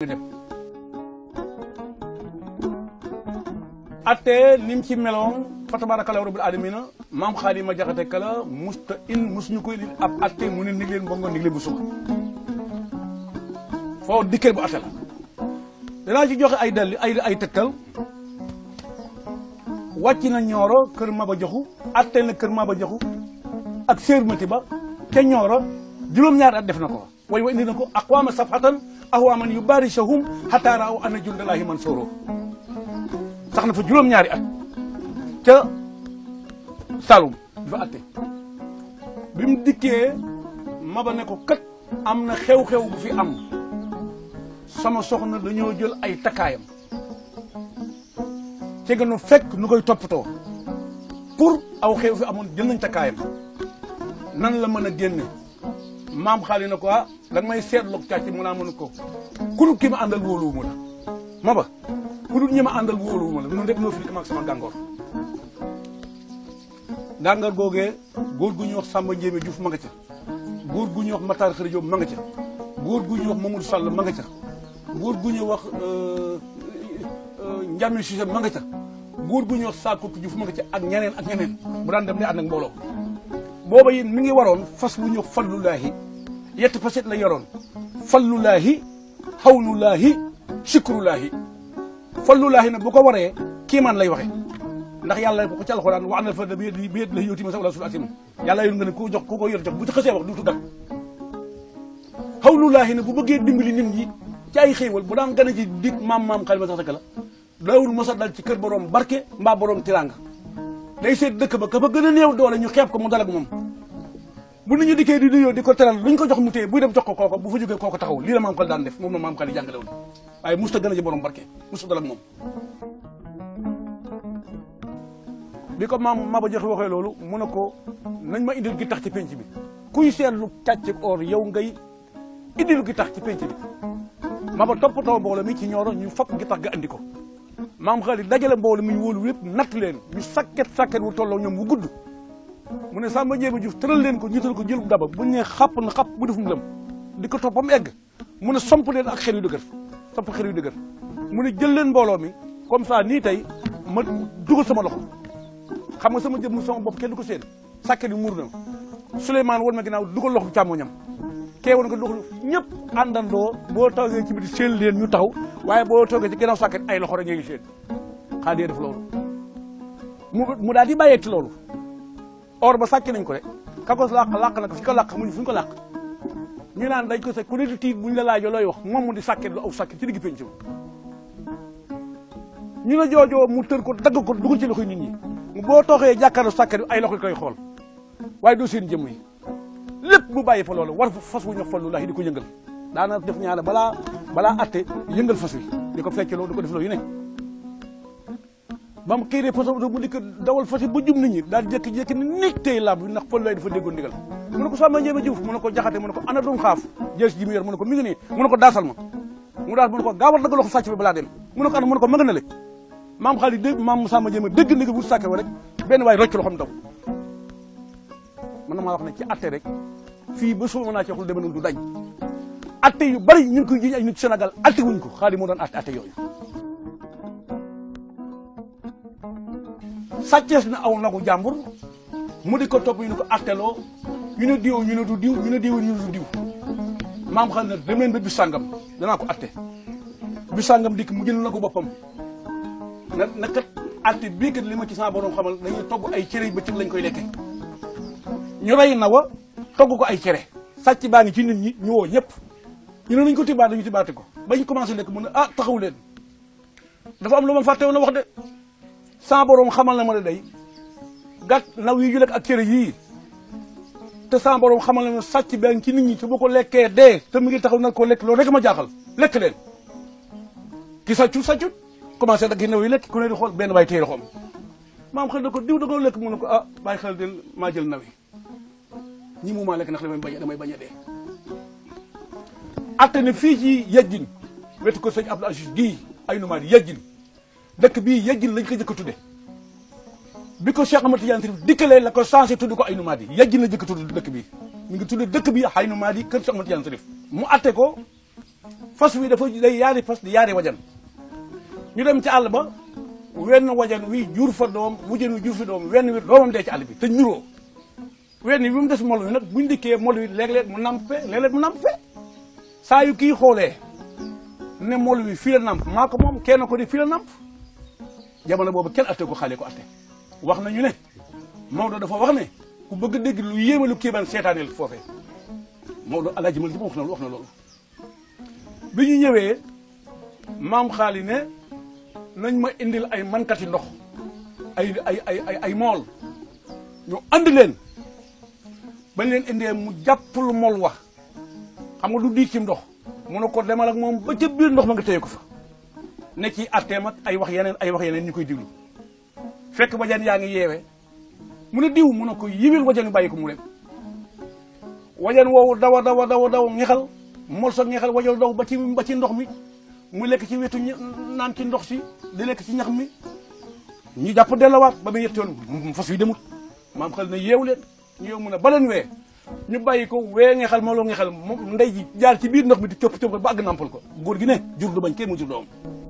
atte nim ci meloon fa tabarakallahu rabbil alamina maam xaali ma jaxate kala musta in musuñu koy indi ab atte mu ne nig leen bongo nig leen bu suba foo dikkee bu atte la danaa ci joxe ay dalli ay ay tegtal wàcc na ñooro kër Maba Jaxu atte na kër Maba Jaxu ak sérmati ba ca ñooro juróom-ñaari at def na ko way wa indi na ko aqwaama safhatan ahwaman yu barisahum hatta raaw ana jundalahi man sooro sax na fa juróom-ñaari at ca Saloum ba atte bi mu dikkee Maba ne ko kat am na xew-xew bu fi am sama soxna dañoo jël ay takkaayam ci nga nu fekk nu koy toppatoo pour aw xew fi amoon jël nañ takkaayam nan la mën a génne maam xaali na ko ah danga may seetloog càcc mu naa mënu ko ku dul ki ma àndal wóoluwuma la Maba ku dul ñi ma àndal wóoluwuma la ñun rek noo fi ak sama gàngoor gàngoor googee góor gu ñuy wax Samba Ndiémé Diouf ma nga ca góor gu ñuy wax Matar Xëri Diop ma nga ca góor gu ñuy wax Mamadou Sall ma nga ca góor gu ñuy wax Ndiame Cissé ma nga ca góor gu ñuy wax Sakout Diouf ma nga ca ak ñeneen ak ñeneen bu daan dem ne ànd ak mbooloo booba yi mi ngi waroon fas wu ñuy wax fallulaahi yetti faset la yoroon fallulaahi xawlulaahi sikrulaahi fallulaahi nag bu ko waree kiimaan lay waxe ndax yàlla ko ci alxuraan wa anal fadla bi yadihi la yu'tiihi man yashaa'u wala asim yàlla yor nga ne ku jox ku ko yor jox bu ci xësee wax duutu dak xawlulaahi nag bu bëggee dimbali nit ñi ci ay xéewal bu daan gën a ci dig maam maam xalima sax la daawul mos a dal ci kër borom barke mbaa borom tiranga day seet dëkk ba ka fa gën a néew doole ñu xeeb ko mu dal ak moom bu nit ñu dikkee di nuyoo di ko teral luñ ko jox mu téye buy dem jox ko kooko bu fa jógee kooko taxaw lii la maam xal daan def moom la maam xal yi jàngale woon waaye musta gën a ci borom barke musta dal ak moom bi ko maam Maba Jaxu waxee loolu mu ne ko nañ ma indil gi tax ci penc bi kuy seetlu càcc or yow ngay indil gi tax ci penc bi Maba toppatoo mbooloo mi ci ñooro ñu fop gi tax nga andi ko maam xaalis dajale mbooloo mi ñu wóolu lépp natt leen ñu sakket sakket wu tolloo ñoom wu gudd mu ne Samba Ndiémé Diouf tëral leen ko ñiital ko jël daba bu ñu nee xapp na xapp bu defum lëm di ko toppam egg mu ne somp leen ak xel yu dëgër somp xel yu dëgër mu ne jël leen mbooloo mi comme ça nii tey ma dugal sama loxo xam nga sama jëm sama bopp kenn du ko seen sakket yu muur na Souleymane woon ma ginnaaw dugal loxo càmmoñam kee woon nga doxul ñëpp àndandoo boo toogee ci biti seen leen ñu taxaw waaye boo toogee ci ginnaaw sàkket ay loxo rek ngay seen xaadee def loolu mu mu daal di bàyyee ci loolu or ba sàcc nañ ko de ka ko làq làq na ko fi ko làq muñu fu ñu ko làq ñu naan dañ ko sa ku ne di tiit bu ñu la laajoo looy wax moom mu di sàkket lu aw sàkket ci digg penc ñu ne joojoo mu tër ko dagg ko dugal ci loxoy nit ñi boo tooxee jàkkaarloo sàkket ay loxo koy xool waaye doo seen jëmm yi lépp mu bàyyi fa loolu war fas wu ñu fallu laahi di ko yëngal daana def ñaare balaa balaa atte yëngal fas wi di ko fecc loolu di ko def loolu yu ne ba mu xiiree fas mu di ko dawal fas yi ba jum nit ñi daal jékki-jékki ni nit tey làmb ndax fallu laay dafa déggoon ndigal mu ne ko Samba Ndiémé Diouf mu ne ko jaxate mu ne ko ana dum xaaf jees ji mu yor mu ne ko mi ngi nii mu ne ko daasal ma mu daas mu ne ko gaawal dagg loxo sàcc bi balaa dem mu ne ko ana mu ne ko ma nga na le maam xaalis dégg maam Samba Ndiémé dégg ndigal wut sàkke wa rek benn waay rocc loxoom daw man na maa wax ne ci atte rek fii ba suba mën naa ci waxul deme noonu du dañ atte yu bari ñu ngi koy jiñ ay nit Sénégal atte wuñ ko xaalis moo doon atte atte yooyu sàccees na aw nagu jàmbur mu di ko topp ñu ne ko atteloo ñu ne diw ñu ne du diw ñu ne diw ñu ne du diw maam xam ne dem leen ba bis sàngam danaa ko atte bis sàngam dikk mu jël na ko boppam na na kat atte bii kat li ma ci sama borom xamal dañuy togg ay cere yu bëccëg lañ koy lekke ñu rey na wa togg ko ay cere sàcc baa ngi ci nit ñi ñu woo ñëpp ñu ne nañ ko tibaat dañu tibaate ko ba ñu commencé lekk mu ne ah taxaw leen dafa am lu ma fàtte woon a wax de sa borom xamal na ma ne day gàtt naw yi ñu lekk ak cere yii te sa borom xamal na ma sàcc baa ngi ci nit ñi te bu ko lekkee dee te mu ngi taxaw nag ko lekk loolu rek ma jaaxal lekk leen ki sàccut sàccut commencé dag gi naw yi lekk ku ne di xool benn waay téye xoom maam xel na ko diw da ko lekk mu ne ko ah bàyyi xel de maa jël naw yi ñi mu maa lekk ndax damay bañ damay bañ a dee atte ne fii ci yejjin wetu ko sëñ Abdou Aziz gii ay numaa di yejjin dëkk bii yejjin lañ ko jëkk a tudde bi ko Cheikh Ahmad Tidiane Chérif dikkalee la ko changé tudd ko ay numaa di yejjin la jëkk tudd dëkk bii mi ngi tudde dëkk bi ay numaa di kër Cheikh Ahmad Tidiane Chérif mu atte ko fas wi dafa day yaari fas di yaari wajan ñu dem ci àll ba wenn wajan wi jur fa doom wujjan wi jur fa doom wenn wi doomam dee ci àll bi te ñuroo wenn wi mu des mol wi nag buñ dikkee mol wi léeg-léeg mu namp fe léeg-léeg mu namp fe saa yu kii xoolee ne mol wi fii la namp maa ko moom kenn ko di fii la namp jamono boobu kenn atte ko xale ko atte wax nañu ne Maodo dafa wax ne ku bëgg a dégg lu yéeme lu kéemaan seetaaneel foofee Maodo alaaji mal ji ma wax na wax na loolu bi ñu ñëwee maam xaali ne nañ ma indil ay mankati ndox ay ay ay ay ay mool ñu andi leen bañ leen indee mu jàpp lu mool wax xam nga du diit ci ndox mu ne ko demal ak moom ba ca biir ndox ma nga téye ko fa ne ci atteem ak ay wax yeneen ay wax yeneen ñu koy diglu fekk wajan yaa ngi yeewe mu ne diw mu ne ko yiwil wajan yu bàyyi ko mu dem wajan woowu dawa dawa dawa daw ngexal mol sa ngexal wajan daw ba ci ba ci ndox mi mu lekk ci wetu naan ci ndox si di lekk ci ñax mi ñu jàpp dellawaat ba muy yetti yoon fas wi demut maam xel ne yeewu leen ñu yeewu mu ne ba leen wee ñu bàyyi ko wee ngexal moo loo ngexal moom ndey ji jaar ci biir ndox mi di copp copp ba àgg nampal ko góor gi ne jur du bañ kenn mu jur doom